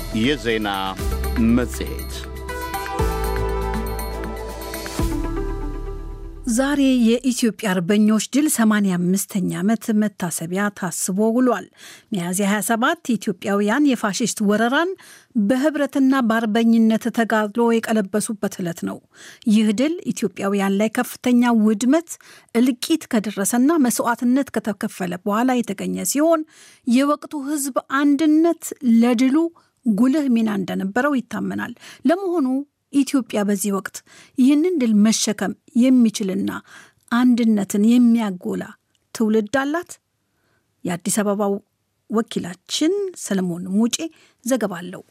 የዜና መጽሔት ዛሬ የኢትዮጵያ አርበኞች ድል 85ኛ ዓመት መታሰቢያ ታስቦ ውሏል። ሚያዝያ 27 ኢትዮጵያውያን የፋሽስት ወረራን በህብረትና በአርበኝነት ተጋድሎ የቀለበሱበት ዕለት ነው። ይህ ድል ኢትዮጵያውያን ላይ ከፍተኛ ውድመት፣ እልቂት ከደረሰና መስዋዕትነት ከተከፈለ በኋላ የተገኘ ሲሆን የወቅቱ ህዝብ አንድነት ለድሉ ጉልህ ሚና እንደነበረው ይታመናል። ለመሆኑ ኢትዮጵያ በዚህ ወቅት ይህንን ድል መሸከም የሚችልና አንድነትን የሚያጎላ ትውልድ አላት? የአዲስ አበባው ወኪላችን ሰለሞን ሙጬ ዘገባ አለው።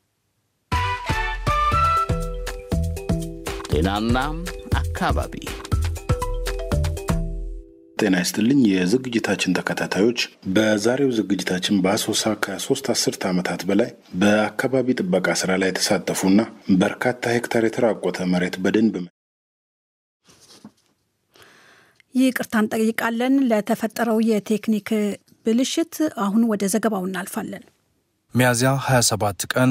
ጤናና አካባቢ ጤና ይስጥልኝ የዝግጅታችን ተከታታዮች፣ በዛሬው ዝግጅታችን በአሶሳ ከሶስት አስርት ዓመታት በላይ በአካባቢ ጥበቃ ስራ ላይ የተሳተፉና በርካታ ሄክታር የተራቆተ መሬት በደንብ ይቅርታ እንጠይቃለን ለተፈጠረው የቴክኒክ ብልሽት። አሁን ወደ ዘገባው እናልፋለን። ሚያዝያ 27 ቀን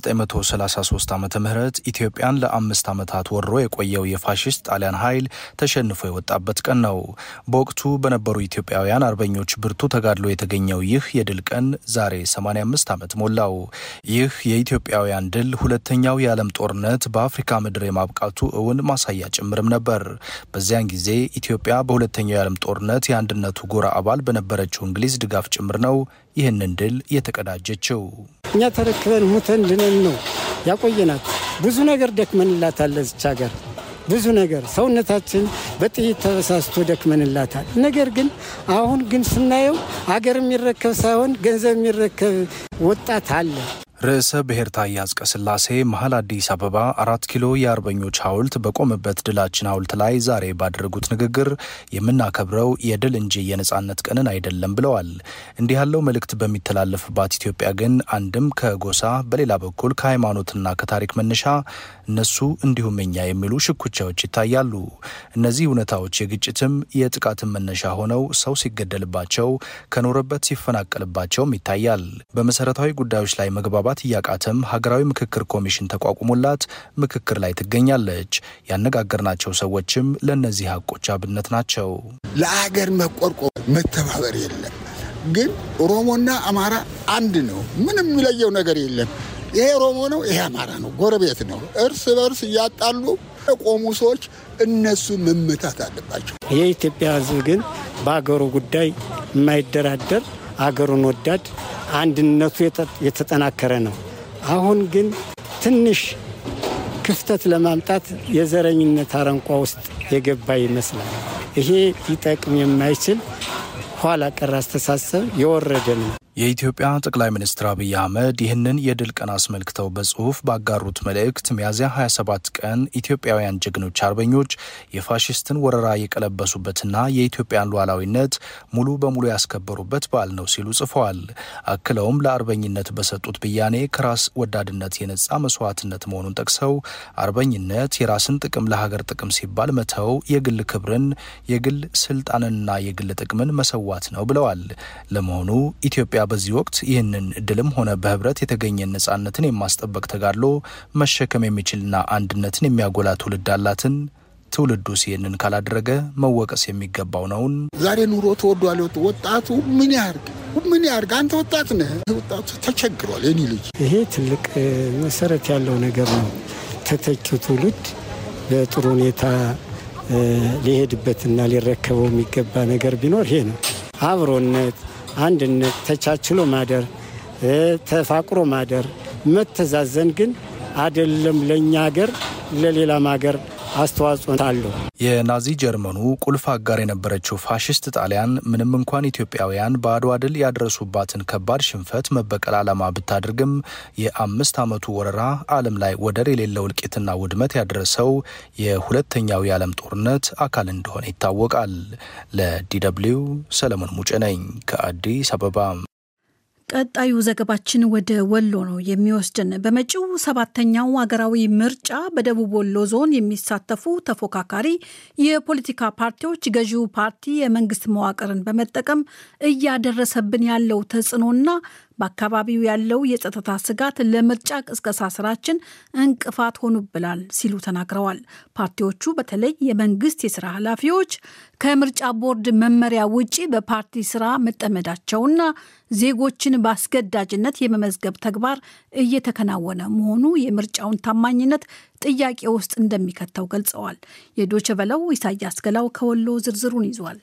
1933 ዓ ም ኢትዮጵያን ለአምስት ዓመታት ወሮ የቆየው የፋሽስት ጣሊያን ኃይል ተሸንፎ የወጣበት ቀን ነው። በወቅቱ በነበሩ ኢትዮጵያውያን አርበኞች ብርቱ ተጋድሎ የተገኘው ይህ የድል ቀን ዛሬ 85 ዓመት ሞላው። ይህ የኢትዮጵያውያን ድል ሁለተኛው የዓለም ጦርነት በአፍሪካ ምድር የማብቃቱ እውን ማሳያ ጭምርም ነበር። በዚያን ጊዜ ኢትዮጵያ በሁለተኛው የዓለም ጦርነት የአንድነቱ ጎራ አባል በነበረችው እንግሊዝ ድጋፍ ጭምር ነው ይህንን ድል የተቀዳጀችው። እኛ ተረክበን ሙተን ድነን ነው ያቆየናት። ብዙ ነገር ደክመንላታል። ለዚች ሀገር ብዙ ነገር ሰውነታችን በጥይት ተበሳስቶ ደክመንላታል። ነገር ግን አሁን ግን ስናየው አገር የሚረከብ ሳይሆን ገንዘብ የሚረከብ ወጣት አለ። ርዕሰ ብሔር ታዬ አጽቀሥላሴ መሀል አዲስ አበባ አራት ኪሎ የአርበኞች ሐውልት በቆመበት ድላችን ሐውልት ላይ ዛሬ ባደረጉት ንግግር የምናከብረው የድል እንጂ የነጻነት ቀንን አይደለም ብለዋል። እንዲህ ያለው መልእክት በሚተላለፍባት ኢትዮጵያ ግን አንድም ከጎሳ በሌላ በኩል ከሃይማኖትና ከታሪክ መነሻ እነሱ እንዲሁም እኛ የሚሉ ሽኩቻዎች ይታያሉ። እነዚህ እውነታዎች የግጭትም የጥቃትም መነሻ ሆነው ሰው ሲገደልባቸው ከኖረበት ሲፈናቀልባቸውም ይታያል። በመሰረታዊ ጉዳዮች ላይ መግባባት እያቃተም ሀገራዊ ምክክር ኮሚሽን ተቋቁሞላት ምክክር ላይ ትገኛለች። ያነጋገርናቸው ሰዎችም ለእነዚህ ሀቆች አብነት ናቸው። ለአገር መቆርቆር መተባበር የለም። ግን ኦሮሞና አማራ አንድ ነው። ምንም የሚለየው ነገር የለም። ይሄ ኦሮሞ ነው፣ ይሄ አማራ ነው፣ ጎረቤት ነው። እርስ በርስ እያጣሉ የቆሙ ሰዎች እነሱ መመታት አለባቸው። የኢትዮጵያ ሕዝብ ግን በአገሩ ጉዳይ የማይደራደር አገሩን ወዳድ አንድነቱ የተጠናከረ ነው። አሁን ግን ትንሽ ክፍተት ለማምጣት የዘረኝነት አረንቋ ውስጥ የገባ ይመስላል። ይሄ ሊጠቅም የማይችል ኋላ ቀር አስተሳሰብ የወረደ ነው። የኢትዮጵያ ጠቅላይ ሚኒስትር አብይ አህመድ ይህንን የድል ቀን አስመልክተው በጽሁፍ ባጋሩት መልእክት ሚያዝያ 27 ቀን ኢትዮጵያውያን ጀግኖች አርበኞች የፋሽስትን ወረራ የቀለበሱበትና የኢትዮጵያን ሉዓላዊነት ሙሉ በሙሉ ያስከበሩበት በዓል ነው ሲሉ ጽፈዋል። አክለውም ለአርበኝነት በሰጡት ብያኔ ከራስ ወዳድነት የነጻ መስዋዕትነት መሆኑን ጠቅሰው አርበኝነት የራስን ጥቅም ለሀገር ጥቅም ሲባል መተው፣ የግል ክብርን፣ የግል ስልጣንንና የግል ጥቅምን መሰዋት ነው ብለዋል። ለመሆኑ ኢትዮጵያ በዚህ ወቅት ይህንን ድልም ሆነ በህብረት የተገኘን ነጻነትን የማስጠበቅ ተጋድሎ መሸከም የሚችልና አንድነትን የሚያጎላ ትውልድ አላትን? ትውልዱስ ይህንን ካላደረገ መወቀስ የሚገባው ነውን? ዛሬ ኑሮ ተወዷል። ወጣቱ ምን ያርግ ምን ያርግ? አንተ ወጣት ነህ። ወጣቱ ተቸግሯል። የኔ ልጅ ይሄ ትልቅ መሰረት ያለው ነገር ነው። ተተኪው ትውልድ በጥሩ ሁኔታ ሊሄድበትና ሊረከበው የሚገባ ነገር ቢኖር ይሄ ነው። አብሮነት አንድነት፣ ተቻችሎ ማደር፣ ተፋቅሮ ማደር፣ መተዛዘን ግን አይደለም ለእኛ ሀገር ለሌላም ሀገር አስተዋጽኦ አለው። የናዚ ጀርመኑ ቁልፍ አጋር የነበረችው ፋሽስት ጣሊያን ምንም እንኳን ኢትዮጵያውያን በአድዋ ድል ያደረሱባትን ከባድ ሽንፈት መበቀል ዓላማ ብታደርግም የአምስት ዓመቱ ወረራ ዓለም ላይ ወደር የሌለው እልቂትና ውድመት ያደረሰው የሁለተኛው የዓለም ጦርነት አካል እንደሆነ ይታወቃል። ለዲደብሊው ሰለሞን ሙጬ ነኝ ከአዲስ አበባ። ቀጣዩ ዘገባችን ወደ ወሎ ነው የሚወስድን። በመጪው ሰባተኛው ሀገራዊ ምርጫ በደቡብ ወሎ ዞን የሚሳተፉ ተፎካካሪ የፖለቲካ ፓርቲዎች ገዢው ፓርቲ የመንግስት መዋቅርን በመጠቀም እያደረሰብን ያለው ተጽዕኖና በአካባቢው ያለው የጸጥታ ስጋት ለምርጫ ቅስቀሳ ስራችን እንቅፋት ሆኑብናል ሲሉ ተናግረዋል። ፓርቲዎቹ በተለይ የመንግስት የስራ ኃላፊዎች ከምርጫ ቦርድ መመሪያ ውጪ በፓርቲ ስራ መጠመዳቸውና ዜጎችን በአስገዳጅነት የመመዝገብ ተግባር እየተከናወነ መሆኑ የምርጫውን ታማኝነት ጥያቄ ውስጥ እንደሚከተው ገልጸዋል። የዶቸ በለው ኢሳያስ ገላው ከወሎ ዝርዝሩን ይዟል።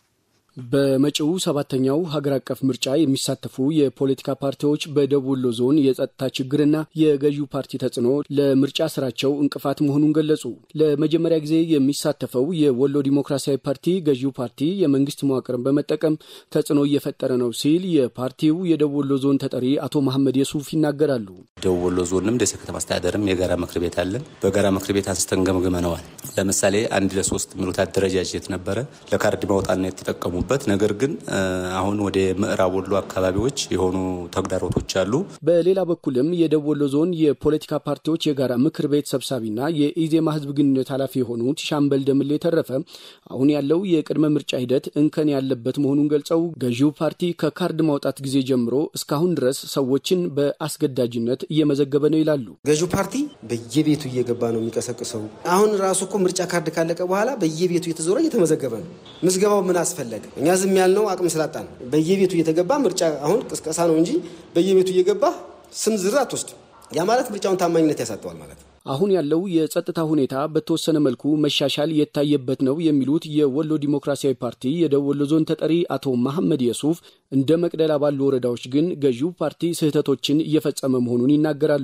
በመጪው ሰባተኛው ሀገር አቀፍ ምርጫ የሚሳተፉ የፖለቲካ ፓርቲዎች በደቡብ ወሎ ዞን የጸጥታ ችግርና የገዢው ፓርቲ ተጽዕኖ ለምርጫ ስራቸው እንቅፋት መሆኑን ገለጹ። ለመጀመሪያ ጊዜ የሚሳተፈው የወሎ ዲሞክራሲያዊ ፓርቲ ገዢው ፓርቲ የመንግስት መዋቅርን በመጠቀም ተጽዕኖ እየፈጠረ ነው ሲል የፓርቲው የደቡብ ወሎ ዞን ተጠሪ አቶ መሐመድ የሱፍ ይናገራሉ። ደቡብ ወሎ ዞንም ደሴ ከተማ አስተዳደርም የጋራ ምክር ቤት አለን። በጋራ ምክር ቤት አንስተን ገምግመነዋል። ለምሳሌ አንድ ለሶስት የሚሉት አደረጃጀት ነበረ ለካርድ ማውጣና የተጠቀሙ በት ነገር ግን አሁን ወደ ምዕራብ ወሎ አካባቢዎች የሆኑ ተግዳሮቶች አሉ። በሌላ በኩልም የደቡብ ወሎ ዞን የፖለቲካ ፓርቲዎች የጋራ ምክር ቤት ሰብሳቢና የኢዜማ ህዝብ ግንኙነት ኃላፊ የሆኑት ሻምበል ደምሌ የተረፈ አሁን ያለው የቅድመ ምርጫ ሂደት እንከን ያለበት መሆኑን ገልጸው ገዢው ፓርቲ ከካርድ ማውጣት ጊዜ ጀምሮ እስካሁን ድረስ ሰዎችን በአስገዳጅነት እየመዘገበ ነው ይላሉ። ገዢው ፓርቲ በየቤቱ እየገባ ነው የሚቀሰቅሰው። አሁን ራሱ እኮ ምርጫ ካርድ ካለቀ በኋላ በየቤቱ እየተዞረ እየተመዘገበ ነው። ምዝገባው ምን አስፈለገ? እኛ ዝም ያልነው አቅም ስላጣን በየቤቱ እየተገባ ምርጫ አሁን ቅስቀሳ ነው እንጂ በየቤቱ እየገባ ስም ዝርዝር አትወስድም። ያ ማለት ምርጫውን ታማኝነት ያሳጠዋል ማለት ነው። አሁን ያለው የጸጥታ ሁኔታ በተወሰነ መልኩ መሻሻል የታየበት ነው የሚሉት የወሎ ዲሞክራሲያዊ ፓርቲ የደቡብ ወሎ ዞን ተጠሪ አቶ መሐመድ የሱፍ እንደ መቅደላ ባሉ ወረዳዎች ግን ገዢው ፓርቲ ስህተቶችን እየፈጸመ መሆኑን ይናገራሉ።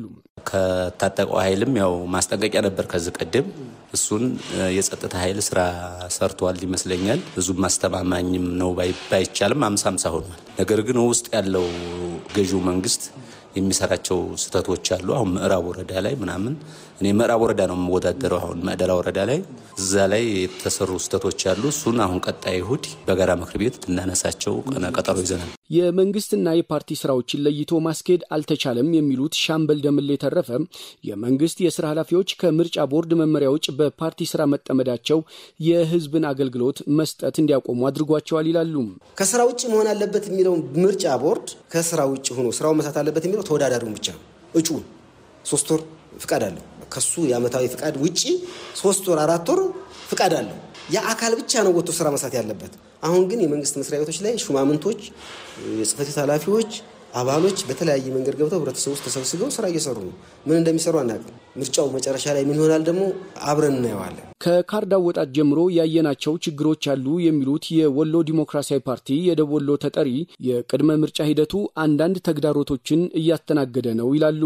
ከታጠቀው ኃይልም ያው ማስጠንቀቂያ ነበር ከዚህ ቀደም እሱን የጸጥታ ኃይል ስራ ሰርቷል ይመስለኛል። ብዙም አስተማማኝም ነው ባይቻልም አምሳ አምሳ ሆኗል። ነገር ግን ውስጥ ያለው ገዢው መንግስት የሚሰራቸው ስህተቶች አሉ። አሁን ምዕራብ ወረዳ ላይ ምናምን እኔ ምዕራብ ወረዳ ነው የምወዳደረው። አሁን መቅደላ ወረዳ ላይ እዛ ላይ የተሰሩ ስህተቶች አሉ። እሱን አሁን ቀጣይ እሁድ በጋራ ምክር ቤት እናነሳቸው ቀጠሮ ይዘናል። የመንግስትና የፓርቲ ስራዎችን ለይቶ ማስኬድ አልተቻለም የሚሉት ሻምበል ደምሌ የተረፈ የመንግስት የስራ ኃላፊዎች ከምርጫ ቦርድ መመሪያ ውጭ በፓርቲ ስራ መጠመዳቸው የህዝብን አገልግሎት መስጠት እንዲያቆሙ አድርጓቸዋል ይላሉ። ከስራ ውጭ መሆን አለበት የሚለው ምርጫ ቦርድ ከስራ ውጭ ሆኖ ስራው መስራት አለበት የሚለው ተወዳዳሪውን ብቻ ነው። እጩውን ሶስት ወር ፍቃድ አለው። ከሱ የአመታዊ ፍቃድ ውጭ ሶስት ወር አራት ወር ፍቃድ አለው። ያ አካል ብቻ ነው ወጥቶ ስራ መስራት ያለበት። አሁን ግን የመንግስት መስሪያ ቤቶች ላይ ሹማምንቶች፣ የጽህፈት ቤት ኃላፊዎች፣ አባሎች በተለያየ መንገድ ገብተው ህብረተሰቡ ውስጥ ተሰብስበው ስራ እየሰሩ ነው። ምን እንደሚሰሩ አናውቅም። ምርጫው መጨረሻ ላይ ምን ይሆናል ደግሞ አብረን እናየዋለን። ከካርድ አወጣት ጀምሮ ያየናቸው ችግሮች አሉ የሚሉት የወሎ ዲሞክራሲያዊ ፓርቲ የደቡብ ወሎ ተጠሪ የቅድመ ምርጫ ሂደቱ አንዳንድ ተግዳሮቶችን እያስተናገደ ነው ይላሉ።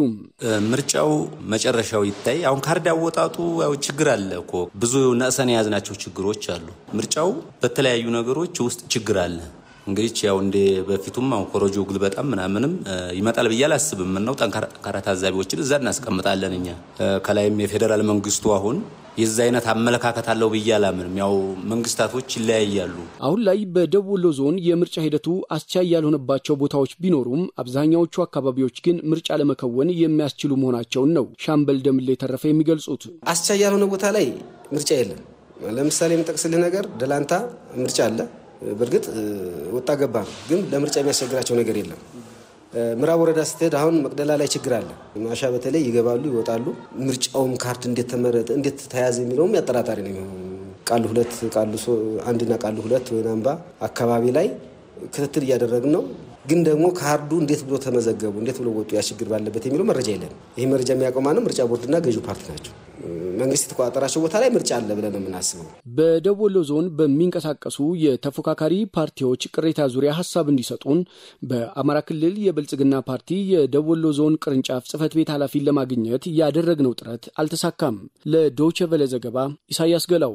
ምርጫው መጨረሻው ይታይ። አሁን ካርድ አወጣጡ ያው ችግር አለ እኮ ብዙ ነእሰን የያዝናቸው ችግሮች አሉ። ምርጫው በተለያዩ ነገሮች ውስጥ ችግር አለ። እንግዲህ ያው እንደ በፊቱም አሁን ኮረጆ ግልበጣም ምናምንም ይመጣል ብዬ አላስብም። ምነው ጠንካራ ታዛቢዎችን እዛ እናስቀምጣለን እኛ። ከላይም የፌዴራል መንግስቱ አሁን የዛ አይነት አመለካከት አለው ብዬ አላምንም። ያው መንግስታቶች ይለያያሉ። አሁን ላይ በደቡብ ወሎ ዞን የምርጫ ሂደቱ አስቻይ ያልሆነባቸው ቦታዎች ቢኖሩም አብዛኛዎቹ አካባቢዎች ግን ምርጫ ለመከወን የሚያስችሉ መሆናቸውን ነው ሻምበል ደምሌ የተረፈ የሚገልጹት። አስቻይ ያልሆነ ቦታ ላይ ምርጫ የለም። ለምሳሌ የምጠቅስልህ ነገር ደላንታ ምርጫ አለ በእርግጥ ወጣ ገባ ነው፣ ግን ለምርጫ የሚያስቸግራቸው ነገር የለም። ምዕራብ ወረዳ ስትሄድ አሁን መቅደላ ላይ ችግር አለ። ማሻ በተለይ ይገባሉ፣ ይወጣሉ። ምርጫውም ካርድ እንዴት ተመረጠ እንዴት ተያዘ የሚለውም ያጠራጣሪ ነው የሚሆኑ ቃሉ ሁለት ቃሉ አንድና ቃሉ ሁለት ወይን አምባ አካባቢ ላይ ክትትል እያደረግን ነው። ግን ደግሞ ካርዱ እንዴት ብሎ ተመዘገቡ እንዴት ብሎ ወጡ ያ ችግር ባለበት የሚለው መረጃ የለም። ይህ መረጃ የሚያውቀው ማንም ምርጫ ቦርድና ገዢው ፓርቲ ናቸው። መንግስት የተቆጣጠራቸው ቦታ ላይ ምርጫ አለ ብለን ነው የምናስበው። በደቡብ ወሎ ዞን በሚንቀሳቀሱ የተፎካካሪ ፓርቲዎች ቅሬታ ዙሪያ ሀሳብ እንዲሰጡን በአማራ ክልል የብልጽግና ፓርቲ የደቡብ ወሎ ዞን ቅርንጫፍ ጽህፈት ቤት ኃላፊን ለማግኘት ያደረግነው ጥረት አልተሳካም። ለዶይቼ ቬለ ዘገባ ኢሳያስ ገላው።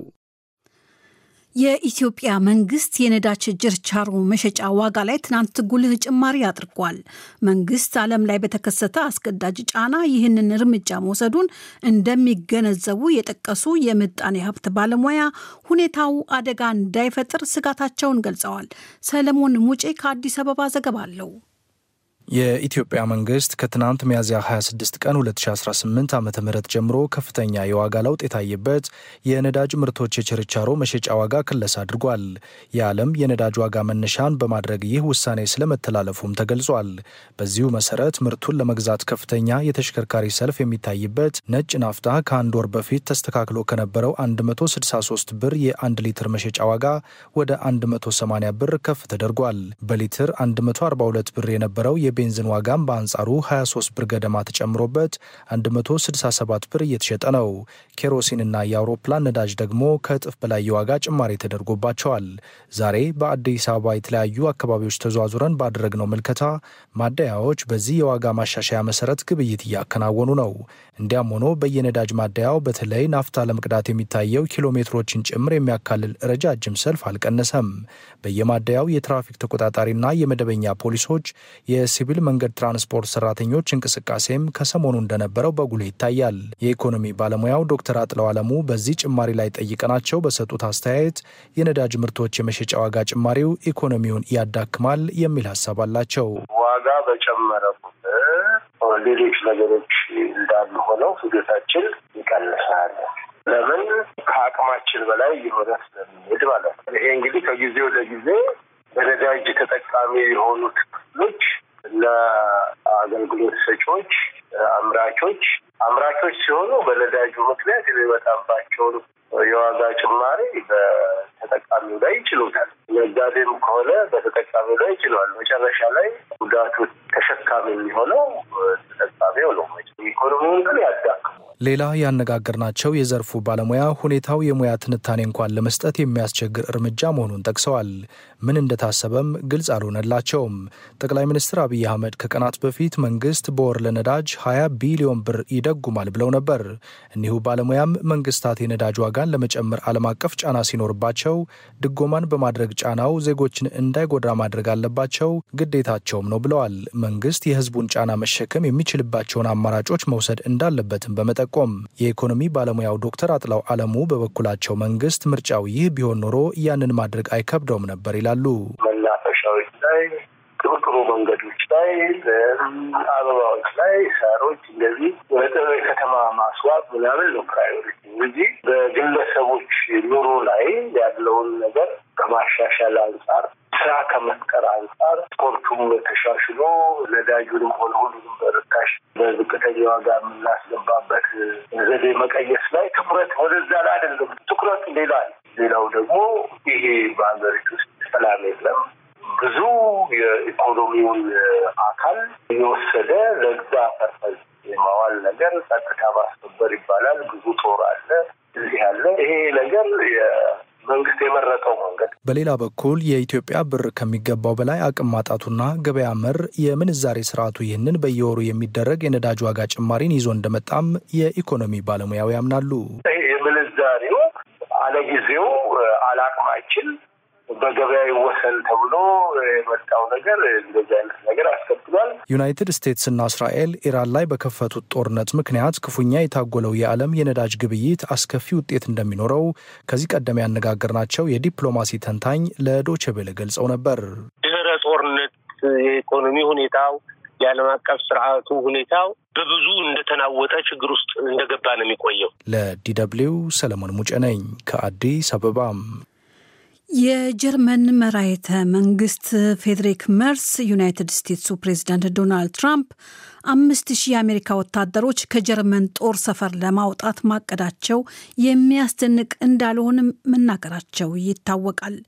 የኢትዮጵያ መንግስት የነዳጅ ችርቻሮ መሸጫ ዋጋ ላይ ትናንት ጉልህ ጭማሪ አድርጓል። መንግስት ዓለም ላይ በተከሰተ አስገዳጅ ጫና ይህንን እርምጃ መውሰዱን እንደሚገነዘቡ የጠቀሱ የምጣኔ ሀብት ባለሙያ ሁኔታው አደጋ እንዳይፈጥር ስጋታቸውን ገልጸዋል። ሰለሞን ሙጬ ከአዲስ አበባ ዘገባ አለው። የኢትዮጵያ መንግስት ከትናንት ሚያዝያ 26 ቀን 2018 ዓ ም ጀምሮ ከፍተኛ የዋጋ ለውጥ የታየበት የነዳጅ ምርቶች የችርቻሮ መሸጫ ዋጋ ክለሳ አድርጓል። የዓለም የነዳጅ ዋጋ መነሻን በማድረግ ይህ ውሳኔ ስለመተላለፉም ተገልጿል። በዚሁ መሰረት ምርቱን ለመግዛት ከፍተኛ የተሽከርካሪ ሰልፍ የሚታይበት ነጭ ናፍታ ከአንድ ወር በፊት ተስተካክሎ ከነበረው 163 ብር የ1 ሊትር መሸጫ ዋጋ ወደ 180 ብር ከፍ ተደርጓል። በሊትር 142 ብር የነበረው የቤንዚን ዋጋም በአንጻሩ 23 ብር ገደማ ተጨምሮበት 167 ብር እየተሸጠ ነው። ኬሮሲንና የአውሮፕላን ነዳጅ ደግሞ ከእጥፍ በላይ የዋጋ ጭማሪ ተደርጎባቸዋል። ዛሬ በአዲስ አበባ የተለያዩ አካባቢዎች ተዟዙረን ባደረግነው ምልከታ ማደያዎች በዚህ የዋጋ ማሻሻያ መሰረት ግብይት እያከናወኑ ነው። እንዲያም ሆኖ በየነዳጅ ማደያው በተለይ ናፍታ ለመቅዳት የሚታየው ኪሎ ሜትሮችን ጭምር የሚያካልል ረጃጅም ሰልፍ አልቀነሰም። በየማደያው የትራፊክ ተቆጣጣሪና የመደበኛ ፖሊሶች የሲቪል መንገድ ትራንስፖርት ሰራተኞች እንቅስቃሴም ከሰሞኑ እንደነበረው በጉልህ ይታያል። የኢኮኖሚ ባለሙያው ዶክተር አጥለው አለሙ በዚህ ጭማሪ ላይ ጠይቀናቸው በሰጡት አስተያየት የነዳጅ ምርቶች የመሸጫ ዋጋ ጭማሪው ኢኮኖሚውን ያዳክማል የሚል ሀሳብ አላቸው። ዋጋ በጨመረ ቁጥር ሌሎች ነገሮች እንዳሉ ሆነው ፍጆታችን ይቀንሳል። ለምን ከአቅማችን በላይ የሆነ ስለሚሄድ ማለት ነው። ይሄ እንግዲህ ከጊዜ ወደ ጊዜ በነዳጅ ተጠቃሚ የሆኑት ክፍሎች ለአገልግሎት ሰጪዎች፣ አምራቾች አምራቾች ሲሆኑ በነዳጁ ምክንያት የሚመጣባቸውን የዋጋ ጭማሪ በተጠቃሚው ላይ ይችሉታል። ነጋዴም ከሆነ በተጠቃሚው ላይ ይችለዋል። መጨረሻ ላይ ጉዳቱ ተሸካሚ የሚሆነው ተጠቃሚው ነው። ኢኮኖሚውን ግን ያዳክሙ ሌላ ያነጋገርናቸው የዘርፉ ባለሙያ ሁኔታው የሙያ ትንታኔ እንኳን ለመስጠት የሚያስቸግር እርምጃ መሆኑን ጠቅሰዋል። ምን እንደታሰበም ግልጽ አልሆነላቸውም። ጠቅላይ ሚኒስትር አብይ አህመድ ከቀናት በፊት መንግስት በወር ለነዳጅ 20 ቢሊዮን ብር ይደጉማል ብለው ነበር። እኒሁ ባለሙያም መንግስታት የነዳጅ ዋጋን ለመጨመር ዓለም አቀፍ ጫና ሲኖርባቸው ድጎማን በማድረግ ጫናው ዜጎችን እንዳይጎዳ ማድረግ አለባቸው፣ ግዴታቸውም ነው ብለዋል። መንግስት የህዝቡን ጫና መሸከም የሚችልባቸውን አማራጮች መውሰድ እንዳለበትም በመጠ ቆም የኢኮኖሚ ባለሙያው ዶክተር አጥላው አለሙ በበኩላቸው መንግስት ምርጫው ይህ ቢሆን ኖሮ ያንን ማድረግ አይከብደውም ነበር ይላሉ። መናፈሻዎች ላይ፣ ጥሩ ጥሩ መንገዶች ላይ፣ አበባዎች ላይ፣ ሳሮች እንደዚህ ወደ ከተማ ማስዋብ ምናምን ነው ፕራዮሪቲ እንጂ በግለሰቦች ኑሮ ላይ ያለውን ነገር ከማሻሻል አንጻር ስራ ከመፍጠር አንጻር ስፖርቱም ተሻሽሎ ነዳጁንም ሆነ ሁሉንም በርካሽ በዝቅተኛ ዋጋ የምናስገባበት ዘዴ መቀየስ ላይ ትኩረት ወደዛ ላይ አይደለም። ትኩረቱ ሌላ ሌላው ደግሞ ይሄ በሀገሪቱ ውስጥ ሰላም የለም። ብዙ የኢኮኖሚውን አካል የወሰደ ለዛ ፐርፐዝ የማዋል ነገር ጸጥታ ማስከበር ይባላል። ብዙ ጦር አለ፣ እዚህ አለ። ይሄ ነገር መንግስት የመረጠው መንገድ። በሌላ በኩል የኢትዮጵያ ብር ከሚገባው በላይ አቅም ማጣቱና ገበያ መር የምንዛሬ ስርዓቱ ይህንን በየወሩ የሚደረግ የነዳጅ ዋጋ ጭማሪን ይዞ እንደመጣም የኢኮኖሚ ባለሙያው ያምናሉ። የምንዛሬው አለጊዜው አላቅማችን በገበያ ይወሰን ተብሎ የመጣው ነገር እንደዚህ አይነት ነገር አስከትሏል። ዩናይትድ ስቴትስና እስራኤል ኢራን ላይ በከፈቱት ጦርነት ምክንያት ክፉኛ የታጎለው የዓለም የነዳጅ ግብይት አስከፊ ውጤት እንደሚኖረው ከዚህ ቀደም ያነጋገርናቸው የዲፕሎማሲ ተንታኝ ለዶቼ ቬለ ገልጸው ነበር። ድህረ ጦርነት የኢኮኖሚ ሁኔታው የዓለም አቀፍ ስርዓቱ ሁኔታው በብዙ እንደተናወጠ ችግር ውስጥ እንደገባ ነው የሚቆየው። ለዲደብሊው ሰለሞን ሙጬ ነኝ ከአዲስ አበባም የጀርመን መራሄተ መንግስት ፌዴሪክ መርስ ዩናይትድ ስቴትሱ ፕሬዚዳንት ዶናልድ ትራምፕ አምስት ሺህ የአሜሪካ ወታደሮች ከጀርመን ጦር ሰፈር ለማውጣት ማቀዳቸው የሚያስደንቅ እንዳልሆንም መናገራቸው ይታወቃል።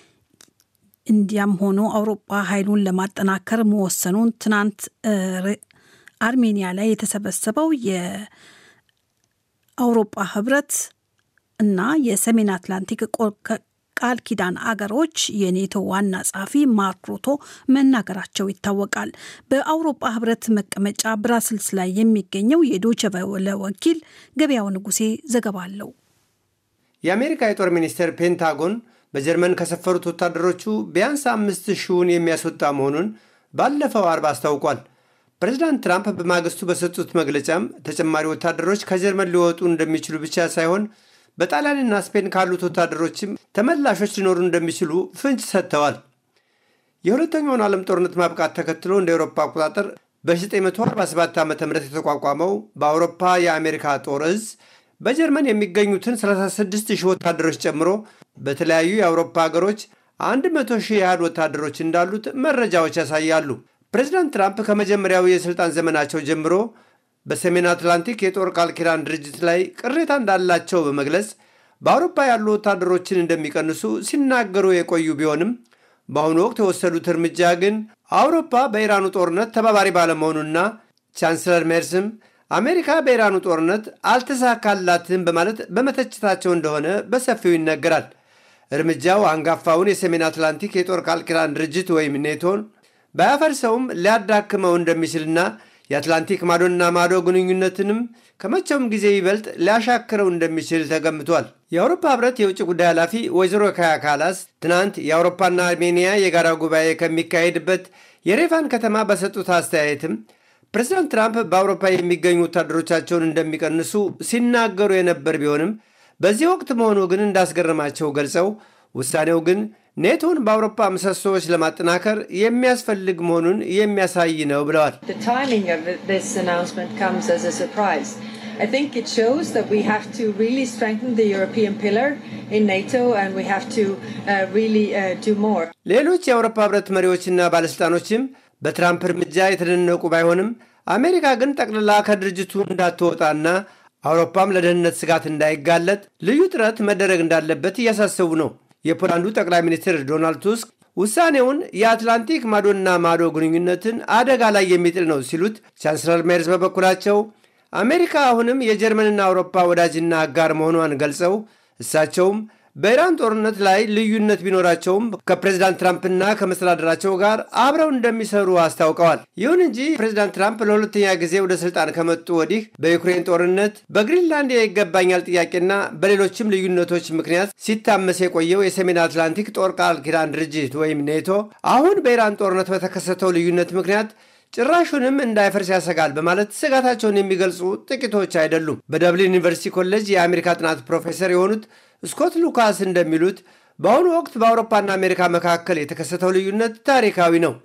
እንዲያም ሆኖ አውሮፓ ኃይሉን ለማጠናከር መወሰኑን ትናንት አርሜኒያ ላይ የተሰበሰበው የአውሮፓ ህብረት እና የሰሜን አትላንቲክ ቃል ኪዳን አገሮች የኔቶ ዋና ጸሐፊ ማርክ ሩቶ መናገራቸው ይታወቃል። በአውሮፓ ህብረት መቀመጫ ብራስልስ ላይ የሚገኘው የዶቸ ቨለ ወኪል ገበያው ንጉሴ ዘገባ አለው። የአሜሪካ የጦር ሚኒስቴር ፔንታጎን በጀርመን ከሰፈሩት ወታደሮቹ ቢያንስ አምስት ሺውን የሚያስወጣ መሆኑን ባለፈው አርብ አስታውቋል። ፕሬዚዳንት ትራምፕ በማግስቱ በሰጡት መግለጫም ተጨማሪ ወታደሮች ከጀርመን ሊወጡ እንደሚችሉ ብቻ ሳይሆን በጣሊያንና ስፔን ካሉት ወታደሮችም ተመላሾች ሊኖሩ እንደሚችሉ ፍንጭ ሰጥተዋል። የሁለተኛውን ዓለም ጦርነት ማብቃት ተከትሎ እንደ አውሮፓ አቆጣጠር በ1947 ዓ ም የተቋቋመው በአውሮፓ የአሜሪካ ጦር እዝ በጀርመን የሚገኙትን 36 ሺህ ወታደሮች ጨምሮ በተለያዩ የአውሮፓ ሀገሮች 100 ሺህ ያህል ወታደሮች እንዳሉት መረጃዎች ያሳያሉ። ፕሬዚዳንት ትራምፕ ከመጀመሪያው የሥልጣን ዘመናቸው ጀምሮ በሰሜን አትላንቲክ የጦር ቃል ኪዳን ድርጅት ላይ ቅሬታ እንዳላቸው በመግለጽ በአውሮፓ ያሉ ወታደሮችን እንደሚቀንሱ ሲናገሩ የቆዩ ቢሆንም በአሁኑ ወቅት የወሰዱት እርምጃ ግን አውሮፓ በኢራኑ ጦርነት ተባባሪ ባለመሆኑና ቻንስለር ሜርስም አሜሪካ በኢራኑ ጦርነት አልተሳካላትም በማለት በመተችታቸው እንደሆነ በሰፊው ይነገራል። እርምጃው አንጋፋውን የሰሜን አትላንቲክ የጦር ቃል ኪዳን ድርጅት ወይም ኔቶን ባያፈርሰውም ሊያዳክመው እንደሚችልና የአትላንቲክ ማዶና ማዶ ግንኙነትንም ከመቼውም ጊዜ ይበልጥ ሊያሻክረው እንደሚችል ተገምቷል። የአውሮፓ ሕብረት የውጭ ጉዳይ ኃላፊ ወይዘሮ ካያ ካላስ ትናንት የአውሮፓና አርሜኒያ የጋራ ጉባኤ ከሚካሄድበት የሬፋን ከተማ በሰጡት አስተያየትም ፕሬዚዳንት ትራምፕ በአውሮፓ የሚገኙ ወታደሮቻቸውን እንደሚቀንሱ ሲናገሩ የነበር ቢሆንም በዚህ ወቅት መሆኑ ግን እንዳስገረማቸው ገልጸው ውሳኔው ግን ኔቶን በአውሮፓ ምሰሶዎች ለማጠናከር የሚያስፈልግ መሆኑን የሚያሳይ ነው ብለዋል። I think it shows that we have to really strengthen the European pillar in NATO and we have to uh, really uh, do more. ሌሎች የአውሮፓ ህብረት መሪዎችና ባለሥልጣኖችም በትራምፕ እርምጃ የተደነቁ ባይሆንም አሜሪካ ግን ጠቅልላ ከድርጅቱ እንዳትወጣና አውሮፓም ለደህንነት ስጋት እንዳይጋለጥ ልዩ ጥረት መደረግ እንዳለበት እያሳሰቡ ነው። የፖላንዱ ጠቅላይ ሚኒስትር ዶናልድ ቱስክ ውሳኔውን የአትላንቲክ ማዶና ማዶ ግንኙነትን አደጋ ላይ የሚጥል ነው ሲሉት፣ ቻንስለር ሜርዝ በበኩላቸው አሜሪካ አሁንም የጀርመንና አውሮፓ ወዳጅና አጋር መሆኗን ገልጸው እሳቸውም በኢራን ጦርነት ላይ ልዩነት ቢኖራቸውም ከፕሬዚዳንት ትራምፕና ከመስተዳደራቸው ጋር አብረው እንደሚሰሩ አስታውቀዋል። ይሁን እንጂ ፕሬዚዳንት ትራምፕ ለሁለተኛ ጊዜ ወደ ስልጣን ከመጡ ወዲህ በዩክሬን ጦርነት፣ በግሪንላንድ የይገባኛል ጥያቄና በሌሎችም ልዩነቶች ምክንያት ሲታመስ የቆየው የሰሜን አትላንቲክ ጦር ቃል ኪዳን ድርጅት ወይም ኔቶ አሁን በኢራን ጦርነት በተከሰተው ልዩነት ምክንያት ጭራሹንም እንዳይፈርስ ያሰጋል በማለት ስጋታቸውን የሚገልጹ ጥቂቶች አይደሉም። በደብሊን ዩኒቨርሲቲ ኮሌጅ የአሜሪካ ጥናት ፕሮፌሰር የሆኑት ስኮት ሉካስ እንደሚሉት በአሁኑ ወቅት በአውሮፓና አሜሪካ መካከል የተከሰተው ልዩነት ታሪካዊ ነው።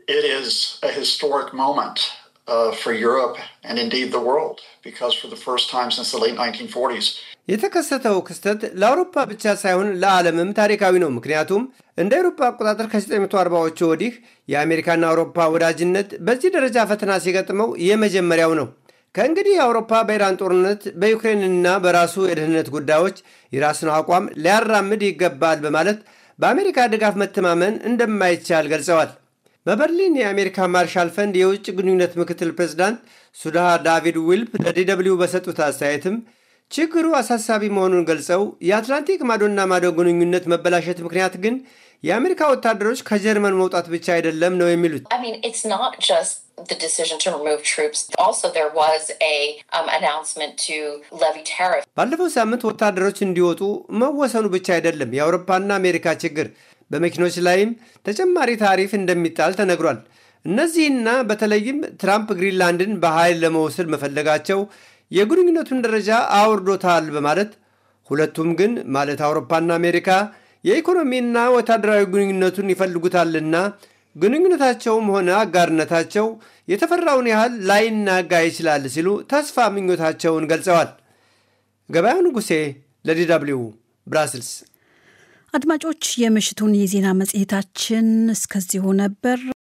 የተከሰተው ክስተት ለአውሮፓ ብቻ ሳይሆን ለዓለምም ታሪካዊ ነው። ምክንያቱም እንደ አውሮፓ አቆጣጠር ከ1940ዎቹ ወዲህ የአሜሪካና አውሮፓ ወዳጅነት በዚህ ደረጃ ፈተና ሲገጥመው የመጀመሪያው ነው። ከእንግዲህ አውሮፓ በኢራን ጦርነት በዩክሬንና በራሱ የደህንነት ጉዳዮች የራሱን አቋም ሊያራምድ ይገባል በማለት በአሜሪካ ድጋፍ መተማመን እንደማይቻል ገልጸዋል። በበርሊን የአሜሪካ ማርሻል ፈንድ የውጭ ግንኙነት ምክትል ፕሬዚዳንት ሱዳሃ ዳቪድ ዊልፕ ለዲደብሊው በሰጡት አስተያየትም ችግሩ አሳሳቢ መሆኑን ገልጸው የአትላንቲክ ማዶና ማዶ ግንኙነት መበላሸት ምክንያት ግን የአሜሪካ ወታደሮች ከጀርመን መውጣት ብቻ አይደለም ነው የሚሉት። the decision to remove troops. Also, there was a um, announcement to levy tariffs. ባለፈው ሳምንት ወታደሮች እንዲወጡ መወሰኑ ብቻ አይደለም የአውሮፓና አሜሪካ ችግር፣ በመኪኖች ላይም ተጨማሪ ታሪፍ እንደሚጣል ተነግሯል። እነዚህና በተለይም ትራምፕ ግሪንላንድን በኃይል ለመውሰድ መፈለጋቸው የግንኙነቱን ደረጃ አውርዶታል በማለት ሁለቱም ግን ማለት አውሮፓና አሜሪካ የኢኮኖሚና ወታደራዊ ግንኙነቱን ይፈልጉታልና ግንኙነታቸውም ሆነ አጋርነታቸው የተፈራውን ያህል ላይናጋ ይችላል ሲሉ ተስፋ ምኞታቸውን ገልጸዋል። ገበያው ንጉሴ ለዲ ደብልዩ ብራስልስ። አድማጮች፣ የምሽቱን የዜና መጽሔታችን እስከዚሁ ነበር።